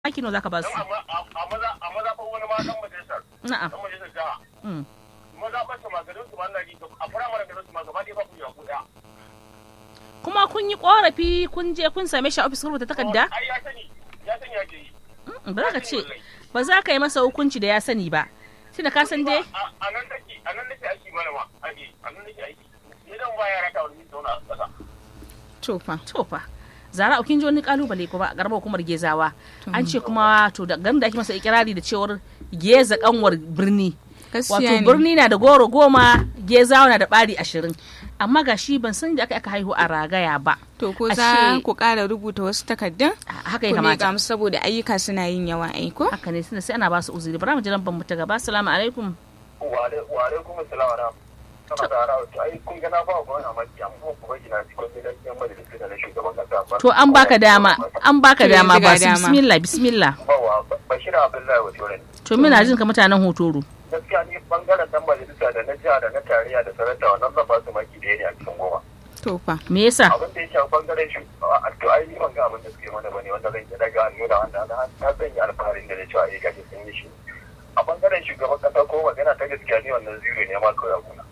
maki nawa zaka ba su a mazaɓar wani ma ɗan majalisar na'am ɗan majalisar jiha Mm. mazaɓar su maganin su ma na ji a firamare garin su ma gaba ɗaya ba ku yaku ɗaya kuma kun yi korafi kun je kun same shi a ofis kun rubuta takarda ai ya sani ya sani ya ke yi Mm, ba za ka ce ba za ka yi masa hukunci da ya sani ba tunda ka san dai a a nan take a nan nake aiki mana ma aiki a nan nake aiki ni dan ba yara ta wani zauna a ƙasa to fa to fa zara kin ji wani kalubale kuma a garbar hukumar gezawa an ce kuma to da garin da ake masa ikirari da cewar geza kanwar birni wato gaskiya ne birni na da goro goma gezawa na da bari ashirin amma ga shi ban san da aka aka haihu a ragaya ba to ko ashe- za ku ƙara rubuta wasu takardun A- haka ya ku kamata miƙa musu saboda ayyuka suna yin yawa aiko haka ne tunda sai ana ba su uzuri bara mu ji lambar mu ta gaba assalamu alaikum wa alaikum assalam wa rahmatullahi kana da harawa to ai kun ga na ba ku wani amaki amma ku bai na cikin gidan yan majalisar da na shugaban kasa ba to an baka dama an baka To dama yanzu ba ga su dama. bismillah bismillah bawa bashir abdullahi wa turai to muna jin ka mutanen hotoro gaskiya ni bangaren dan majalisa da na jiha da na tarayya da sarauta wannan zan ba su maki da ne a cikin goma to fa me yasa abin da ya shafi bangaren shi a to ai ni ban ga abin da suke mana bane wanda zan iya daga hannu da wanda na na zan yi alfaharin da na cewa eh gashi sun yi shi a bangaren shugaban kasa ko magana ta gaskiya ni wannan zero ne ma kawai a gona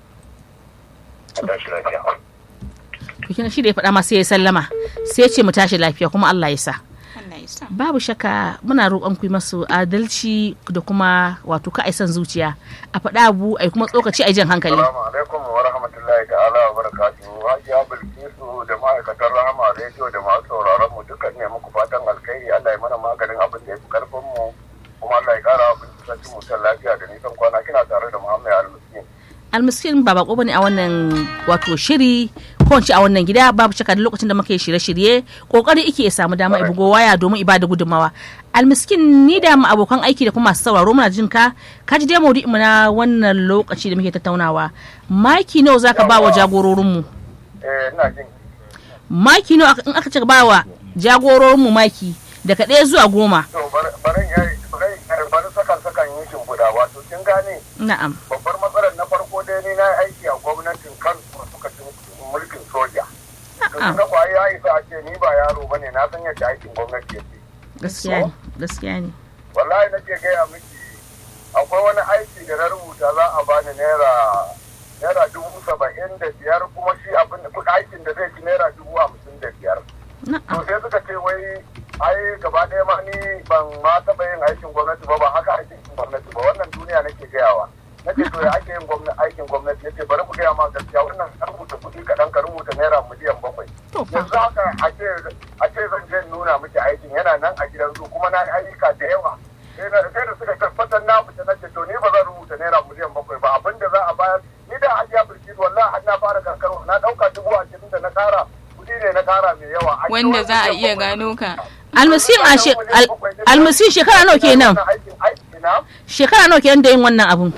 a tashi lafiya to kina shi da ya faɗa ma sai ya sallama sai ya ce mu tashi lafiya kuma Allah ya sa Allah ya sa babu shakka muna roƙon ku yi masu adalci da kuma wato ka son zuciya a faɗa abu ai kuma tsokaci ai jan hankali Assalamu alaikum wa rahmatullahi ta'ala wa barakatuhu. Hajiya Bilkisu da ma'aikatan Rahama Radio da masu sauraron mu dukkan ne muku fatan alkhairi Allah ya mana maganin abin da ya fi karfin mu kuma Allah ya kara abin da ci mutan lafiya da nisan kwana kina tare da Muhammad Al-Muslim. almiskin ba bako bane a wannan wato shiri ko in ce a wannan gida babu shakka da lokacin da muke shirye-shirye kokari ike ya samu dama ya bugo waya domin ibada gudunmawa almiskin ni da mu abokan aiki da kuma masu sauraro muna jin ka ka ji dai maudu'in mu na wannan lokaci da muke tattaunawa maki nawa zaka ba wa jagororin mu Eh ina jin maki nawa aka- in aka ce ba wa jagororin mu maki daga ɗaya zuwa goma to bar- barin yayi barin yayi bari sakan sakan yin shimfiɗa wato kin gane na'am babbar matsalar na farko dai ni na yi aiki a gwamnatin Kano lokacin mulkin soja. To Na'am. kin ga kwaye ya isa a ce ni ba yaro bane na san yadda aikin gwamnati yake. gaskiya ne gaskiya ne wallahi nake gaya miki akwai wani aiki da na rubuta za a bani naira naira dubu saba'in da biyar kuma shi abin da kuɗin aikin da zai ci naira dubu hamsin da biyar to na'am sai suka ce wai ai gaba ɗaya ma ni ban ma taɓa yin aikin gwamnati ba ba haka aikin gwamnati ba wannan duniya nake gayawa nake to ya ake yin gwamnati aikin gwamnati yace bari ku gaya ma gaskiya wannan ka rubuta kuɗi kaɗan ka rubuta naira miliyan bakwai to fa yanzu haka a ce a ce zan je in nuna miki aikin yana nan a gidan su kuma na yi ayyuka da yawa sai na sai da suka tabbatar na fita na ce to ni ba zan rubuta naira miliyan bakwai ba abin da za a bayar ni da hajiya birki wallahi har na fara karkarwa na ɗauka dubu ashirin da na ƙara kuɗi ne na ƙara mai yawa An yi wanda wani za a miliyan iya bakwai. gano ka almusin a she- al- almusin shekara nawa kenan Wannan aikin aiki na shekara nawa kenan da yin wannan abun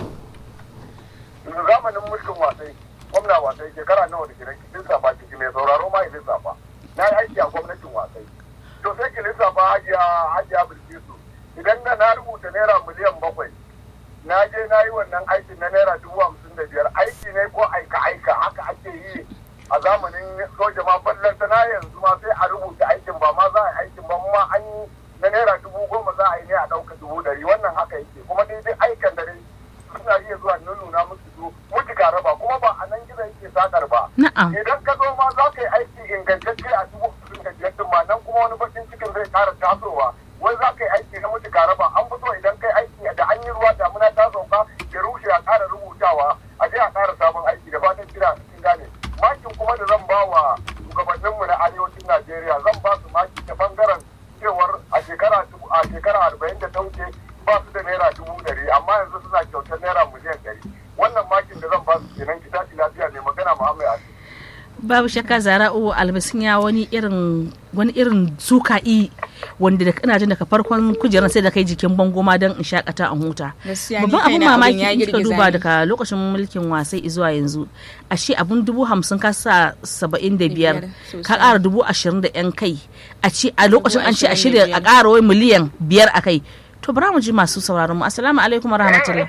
zamanin mulkin wasai gwamna wasai shekara nawa da gidan kin safa ciki mai sauraro ma ya lissafa na yi aiki a gwamnatin wasai to sai ki lissafa hajiya hajiya bilkisu idan na na rubuta naira miliyan bakwai na je na yi wannan aikin na naira dubu hamsin da biyar aiki ne ko aika aika haka ake yi a zamanin soja ma ballanta na yanzu ma sai a rubuta aikin ba ma za a yi aikin ba ma an yi na naira dubu goma za a yi ne a ɗauka dubu ɗari wannan haka yake kuma dai dai aikan da dai suna iya zuwa nuna musu su mutu ka raba kuma ba a nan gizo yake sakar ba na'am idan ka zo ma za ka yi aiki ingantacce a dubu hamsin da biyar din ma nan kuma wani bakin cikin zai ƙara tasowa wai za ka yi aiki na mutu ka raba an fito idan kai aiki da an yi ruwa damuna ta sauka ya rushe a ƙara rubutawa a je a ƙara sabon aiki da fatan kira cikin gane makin kuma da zan ba wa shugabanninmu na arewacin najeriya zan ba su maki ta bangaren cewar a shekara dubu- a shekara arba'in da ta wuce ba su da naira dubu ɗari amma yanzu suna kyautar naira miliyan ɗari wannan makin da zan ba su kenan ki tashi lafiya mai magana muhammad ali babu shakka zara'u albasin ya wani irin wani irin suka'i wanda da kana jin daga farkon kujerar sai da kai jikin bango ma don in shakata an huta gaskiya ni babban abun kaina abin mamaki ya in kika girgiza duba ni. daga lokacin mulkin wasai zuwa yanzu ashe abun dubu hamsin ka sa saba'in da biyar Biyar, ka sosai. ƙara dubu ashirin da yan kai a ce a lokacin an ce a ashirin da shirya a biyar. ƙara wai miliyan biyar a kai to bara mu ji masu sauraron mu assalamu alaikum wa rahmatullah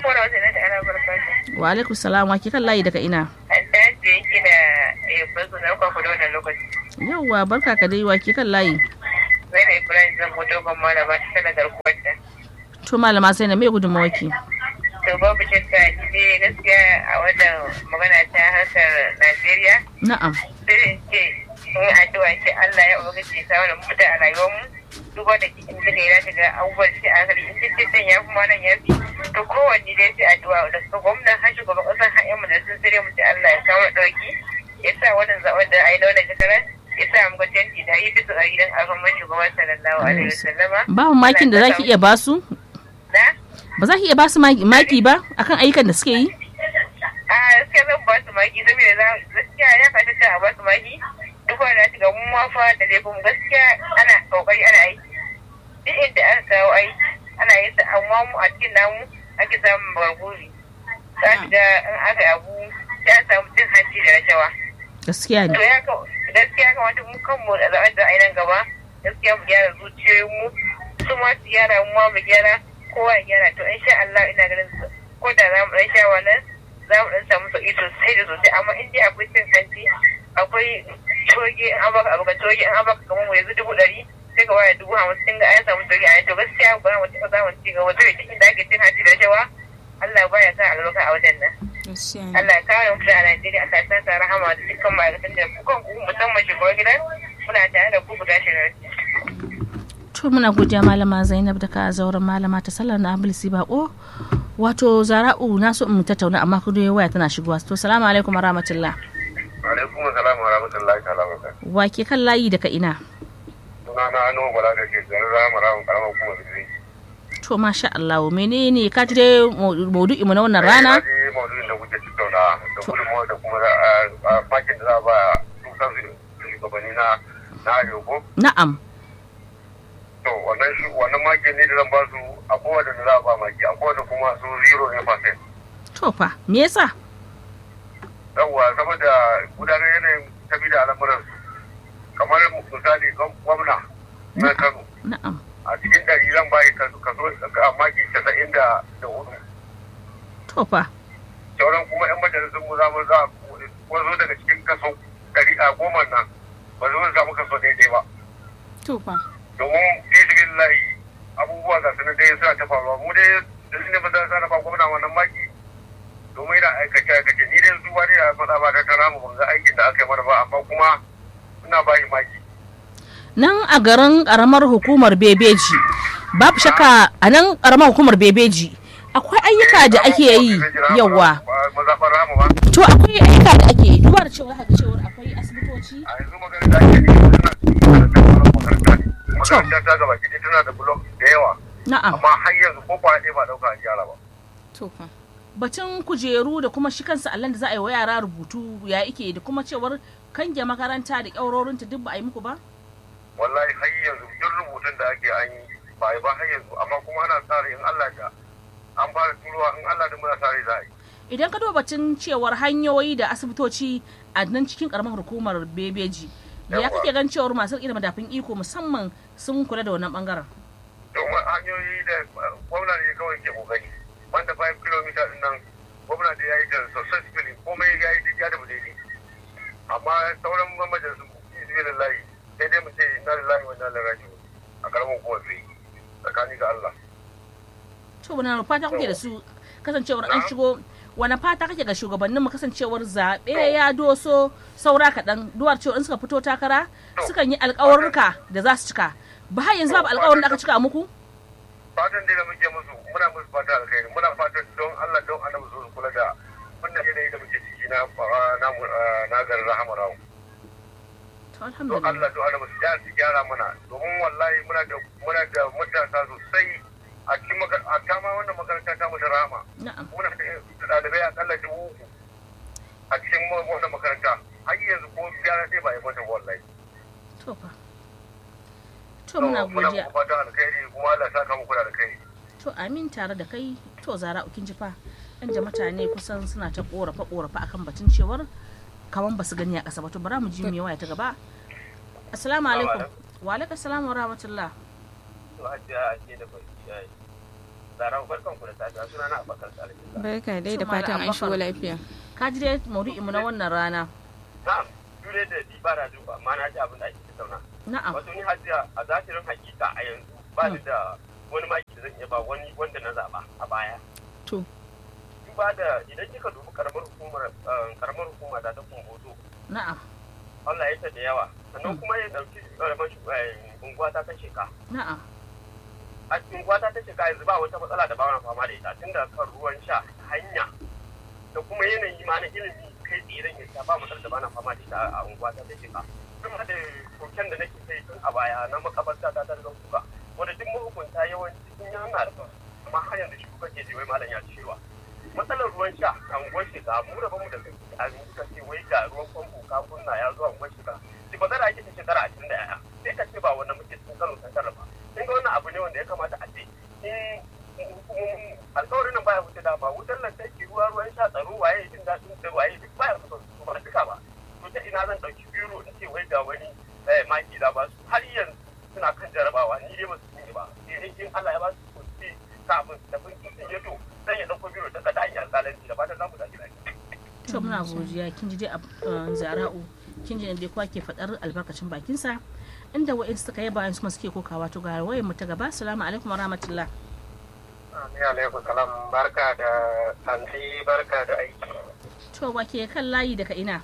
wa alaikum salam wa ke kan layi daga ina Alhaji yake da bazu na kwakwa da wannan lokaci. yauwa barka ka dai wa ke kan layi Sai da Ibrahim zan fito ban malama ta tana garkuwar ta. to malama sai na me gudunmawaki To babu shakka ne gaskiya a wannan magana ta harkar Najeriya. na'am Sai in ce in addu'a ce Allah ya ubangiji ya samu da mafita a rayuwarmu. Duba da in daga yana daga abubuwan sai a hankali in ce can ya fi ma nan ya fi. To kowanne dai sai addu'a da su gwamnan har shugaban ƙasar har yan majalisun sai dai mu ce Allah ya kawo ɗauki. Ya sa wannan zaɓen da a yi na wannan shekarar ya sa mu ga canji da yi bisa ga gidan alhamman shugaban sallallahu alaihi wasallama. babu makin da zaki iya basu Na? ba za ki iya basu maki maki ba akan ayyukan da suke yi a gaskiya zan ba su maki saboda za gaskiya ya fata a ba su maki duk wanda shiga mun mafa da laifin gaskiya ana kokari ana aiki duk inda aka kawo aiki ana yin sa amma mu a cikin namu ake samun barguri za ki ga in aka yi abu ya samu cin hanci da rashawa gaskiya to ne ya ka gaskiya kamata mu kanmu da zaɓen da ainihin gaba gaskiya mu gyara zuciyoyinmu su ma su gyara mu ma mu gyara kowa ya gyara to insha Allah ina ganin su ko da za mu ɗan sha wannan za mu ɗan samu sauƙi sosai da sosai amma in dai akwai cin hanci akwai toge in an baka abu ka toge in an baka kamar mu yanzu dubu ɗari sai ka waya dubu hamsin ga an samu toge a yanzu to gaskiya ba za mu taɓa samun ci gaba zai cikin da ake cin hanci da rashawa Allah baya sa albarka a wajen nan. gaskiya ne Allah ya kare mu a Najeriya Allah ya sa rahama da dukkan ma'aikatan da kukan ku musamman shugaban gidan muna tare da ku guda shirin. to muna godiya malama zainab da ka zauren malama ta sallar na abulsi bako wato zara'u na so in tattauna amma kudu waya tana shigowa to salamu alaikum warahmatullah alaikum salam wa rahmatullahi ta'ala wa barakatuh wa ke kan layi daga ina suna na ano bala da ke garin rama ramun karamar hukumar zai to masha Allah menene ka ji dai maudu'i mu na wannan rana ji maudu'in da kuke tattauna da gudunmawar da kuma makin da za a ba dukkan shugabanni na na arewa ko na'am to wannan shi wannan makin ne da zan ba su a kowace da za a ba maki a kowace kuma su zero ne percent to fa me yasa yawwa saboda gudanar yanayin tafi da al'amuran su kamar misali gwamna na kano na'am a cikin ɗari zan bayi kaso kaso a maki casa'in da da hudu to fa sauran kuma yan majalisun mu za mu za ko zo daga cikin kaso ɗari a goma nan ba zo samu kaso daidai ba to fa domin fisikin layi abubuwa ga sanar dai suna ta faruwa mu dai da su ne ba za su ba gwamna wannan maki domin yana aikace aikace ni dai zuwa ne a faɗa ba ta tara mu ban ga aikin da aka yi mana ba amma kuma ina bayi maki nan a garin karamar hukumar bebeji babu shakka a nan karamar hukumar bebeji akwai ayyuka da ake yi yawa mazaɓar rama ba to akwai ayyuka da ake yi duba da cewa haka cewa akwai asibitoci a yanzu magana da ake yi suna cikin makaranta ne makaranta ta gaba ki tana da blok da yawa na'am amma har yanzu ko kwana ɗaya ba ɗauka a gyara ba to fa batun kujeru da kuma shi kansa allon da za a yi wa yara rubutu ya ike da kuma cewar kange makaranta da ƙyaurorinta duk ba a yi muku ba wallahi har yanzu duk rubutun da ake an yi ba yi ba har yanzu amma kuma ana sa rai in Allah da an fara turowa in Allah da muna sa rai za a yi idan ka duba batun cewar hanyoyi da asibitoci a nan cikin karamar hukumar bebeji ya Yawwa. kake gan cewar masu riƙe da madafin iko musamman sun kula da wannan bangaren domin hanyoyi da uh, gwamna ne kawai ke kokari wanda 5 km din nan gwamna da ya yi da successfully komai ya yi duk ya da daidai amma sauran majalisun izinin layi sai dai mu ce inna lillahi wa inna ilaihi raji'un a karamin hukumar sai tsakani ga Allah to wani fata kuke da su kasancewar an shigo wani fata kake ga shugabannin mu kasancewar zaɓe ya doso saura kaɗan duwar cewa in suka fito takara sukan yi alƙawarruka da za su cika ba har yanzu babu alƙawarin da aka cika muku fatan dai da muke musu muna musu fata alkhairi muna fatan don Allah don annabi su kula da wannan yanayi da muke ciki na uh, na uh, na garin rahama rawu to don alhamdulillah Allah don annabi su gyara su gyara mana domin wallahi muna da muna da matasa sosai a cikin makar- a ta ma wannan makaranta ta mu da rahama na'am muna da ɗalibai akalla dubu uku a cikin mu- wannan makaranta har yanzu ko gyara sai ba yi mata wallahi to fa to muna muna godiya muku fatan alkhairi kuma Allah ya saka muku da alkhairi to amin tare da kai to zara ukin jifa yan da mutane kusan suna ta korafa korafa akan batun cewar kaman basu gani a ƙasa ba to bara mu ji me waya ta gaba assalamu alaikum wa alaikum assalam wa rahmatullah to hajiya ake da barki yayi zaran barkan ku da safiya suna na abakar salihu barka dai da To, Malam fatan an shigo Abubakar. lafiya ka ji dai maudu'in mu na wannan rana na'am dure da di ba na duba amma na ji abin da ake tattauna na'am wato ni hajiya a zahirin hakika a yanzu ba ni da wani maki da zan iya ba wani wanda na zaba a baya To. duba da idan kika dubi karamar hukumar eh, karamar hukuma da ta kumbozo na'am Allah ya ta da yawa sannan kuma ya dauki karamar shu- eh, unguwa ta ta sheka na'am a cikin unguwa ta ta sheka yanzu ba wata matsala da ba na fama da ita tun da kan ruwan sha hanya da kuma yanayi ma na ilimi kai tsiran ya ba matsala da ba na fama da ita a unguwa ta ta sheka kuma da koken da nake kai tun a baya na makabarta ta ta rigan kuka wanda duk mahukunta yawanci sun yi hana da amma har yanzu shi kuka ke ji wai malam ya cewa matsalar ruwan sha a unguwar shiga mu da bamu da kai a muka ce wai ga ruwan famfo ka kunna ya zuwa unguwar shiga shi ba zara ake ta shekara ashirin da yaya sai ka ce ba wannan muke cikin kano ta ba kin ga wannan abu ne wanda ya kamata a ce in hukumomin alkawarin nan baya wuce dama wutar lantarki ruwa ruwan sha tsaro waye jin daɗin sai waye duk baya kusa su ba duka ba to ta ina zan ɗauki biro in ce wai ga wani eh, maki da ba su har yanzu suna kan jarabawa ni dai ba su yi ba sai dai in Allah ya ba su kuɗi kafin da bin sun yi to zan ya ɗauko biro daga ɗakin alƙalanci da fatan za mu tafi lafiya. to muna godiya kin ji dai a zara'u kin ji dai kowa ke faɗar albarkacin bakinsa inda wa'in suka yaba su kuma suke kokawa to ga wayar mu ta gaba assalamu alaikum wa rahmatullah Amin alaikum salam barka da hanzi barka da aiki. to wa ke kan layi daga ina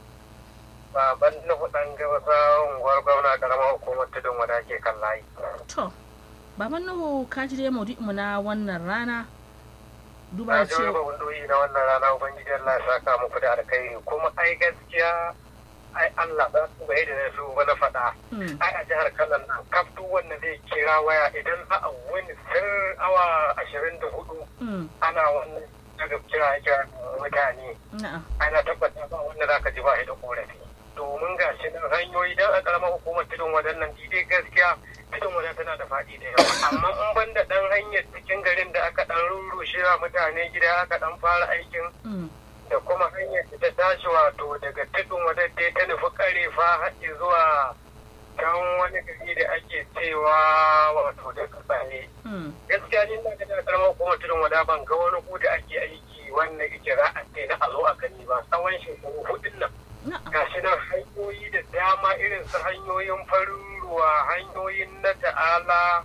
Baban nufu ɗan gabasa unguwar gwamna karamar hukumar tudun wada ke kan layi. to baban nuhu ka ji dai maudu'in mu na wannan rana duba Na da ji wani cewa babun na wannan rana Ubangiji Allah ya saka muku da alkhairi kuma ai gaskiya ai Allah ba su bai da na su ba na faɗa. Hmm, ai a jihar Kano nan kaf duk wanda zai kira waya idan za a wani sir awa ashirin da hudu hmm, ana wannan daga kira kira mutane na'am ana tabbata ba wanda za ka ji ba shi da korafi domin ga shi nan hanyoyi don a karamar hukumar tudun wadannan dai gaskiya tudun wadan tana da faɗi da yawa amma in ban da ɗan hanyar cikin garin da aka ɗan rurrushe wa mutane gida aka ɗan fara aikin hmm, da kuma hanyar da ta tashi wato daga tudun wadda dai ta nufi karefa haɗe zuwa can wani gari da ake cewa wato da kasane hmm, gaskiya ni na da karamar kuma tudun wada ban ga wani ku da ake aiki wanda yake za a ce na a zo a gani ba tsawon shekaru hudun nan na'am gashi nan hanyoyi da dama irin su hanyoyin farin ruwa hanyoyin na ta'ala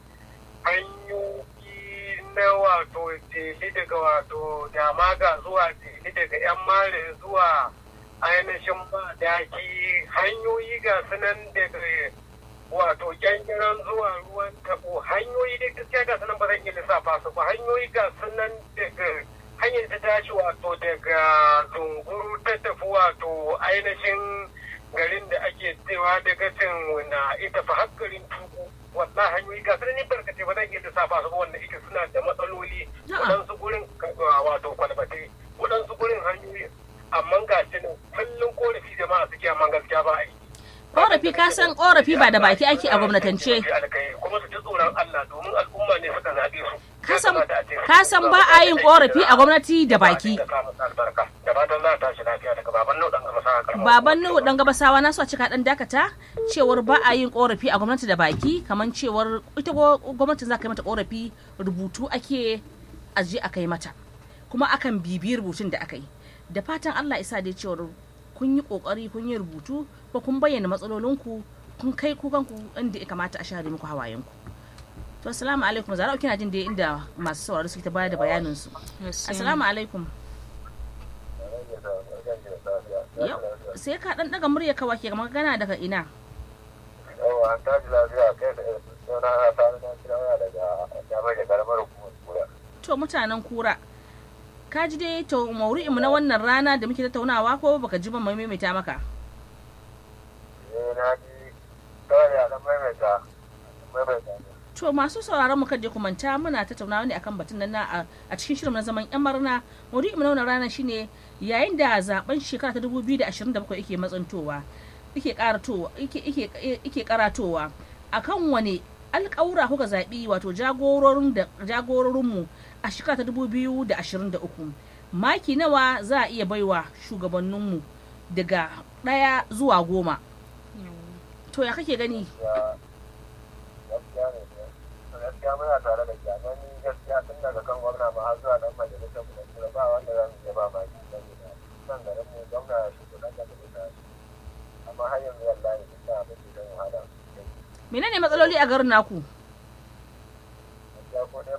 hanyoyi na wato jeli daga wato damaga zuwa jeli daga yan mare zuwa ainihin ba daki hanyoyi ga sunan daga wato kyankiran zuwa ruwan tabo hanyoyi dai gaskiya ga sunan ba zan iya lissafa su ba hanyoyi ga sunan daga hanyar ta tashi wato daga zunguru ta tafi wato ainihin garin da ake cewa daga cin na ita fa har garin tuku wallahi hanyoyi ga sunan ni barkatai ba zan iya lissafa su ba wanda ita suna da matsaloli Na'am. waɗansu gurin ka- wato kwalbate waɗansu gurin hanyoyi amma ga shi nan kullum korafi jama'a suke amma gaskiya ba a yi korafi ka san korafi ba da baki ake a gwamnatance kuma su ji tsoron Allah domin al'umma ne suka zaɓe su Ka san- ka san ba a yin korafi a gwamnati da baki da fatan za ta tashi lafiya daga baban nau dan gaba sa karama baban nuhu dan gabasawa na so a cika dan dakata cewar ba a yin korafi a gwamnati da baki kamar cewar ita gwa- gwamnatin za ka yi mata korafi rubutu ake aje a kai mata kuma akan bibiyi rubutun da aka yi da fatan Allah isa dai cewar kun yi kokari kun yi rubutu ko kun bayyana matsalolinku kun kai kukanku inda ya kamata a share muku hawayenku to assalamu alaikum zarau kina jin dai inda masu sauraro suke ta bayar da bayanin su assalamu alaikum yau sai ka dan daga murya ka wake kamar gana daga ina yawa an tashi lafiya kai da suna na ta na kira waya daga jami'ar da karamar hukumar kura to mutanen kura ka ji dai to maudu'inmu na wannan rana da muke tattaunawa ko baka ji ban maimaita maka eh na ji kawai a nan maimaita maimaita ne to masu sauraron mu kaje ku manta muna tattaunawa ne akan batun nan na a- a cikin shirin na zaman yan marna maudu'inmu na wannan rana shine yayin da zaben shekara ta 2027 yake matsantowa yake karatowa yake yake yake karatowa akan wane alƙawura kuka zaɓi wato jagororin da jagororinmu a shekara ta 2023 maki nawa za a iya baiwa shugabanninmu daga ɗaya zuwa goma to ya kake gani ya gaskiya ne gaskiya muna tare da jami'an ni gaskiya tun daga kan gwamna ma har zuwa dan majalisar mu da kura ba wanda za mu iya ba maki saboda nan garin mu gwamna ya shigo dan da majalisa amma har yanzu wallahi duk da abin da zan hada garin naku